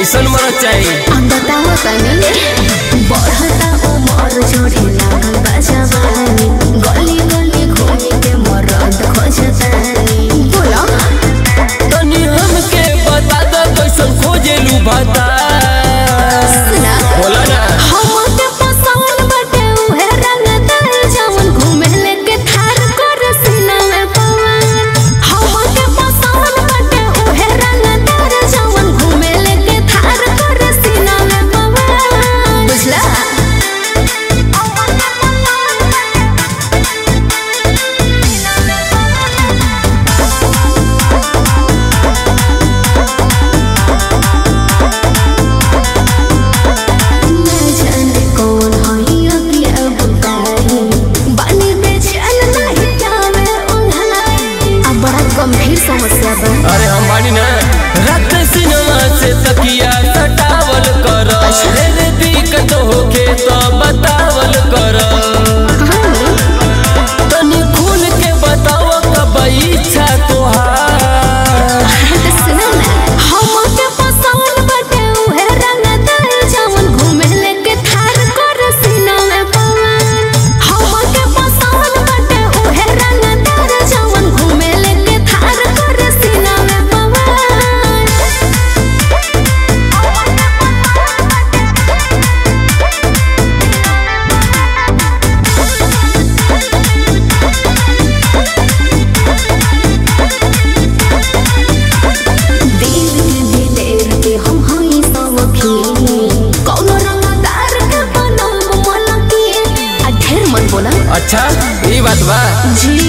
कैसन मरद चाही हम बताओ तनी बढ़ता उमर जोड़े लागल बा जवानी गली गली घूम के मरद खोजतानी बोलो तनी हमके बता दो कैसन खोजेलू बता सुना बोला ना हमके पसंद बाटे उहे रंगदार जवन घूमे लेके थार कर सीना में पवन हमके पसंद बाटे उहे रंगदार जवन घूमे लेके थार कर सीना में पवन बुझला मैं जाने कौन हई अभी अब बताई बानी बेचैन नहीं जावे उन्हाई अब बड़ा गंभीर समस्या बा अरे हम बानी ना रात सिनेमा से तकिया सटावल कर ढेर दिक्कत होके तो बतावल कर तनी खुल के बताव कब इच्छा तोहार सुना ना हमके पसंद बाटे उहे रंगदार जवन घूमे लेके थार कर सीना में पवन हमके पसंद बाटे उहे रंगदार जवन घूमे लेके थार कर सीना में पवन दिल के दिलेर के हम हई सब खीनी कौनो रंगदार के बनल मलकी आ ढेर मन बोला अच्छा ये बात बा जी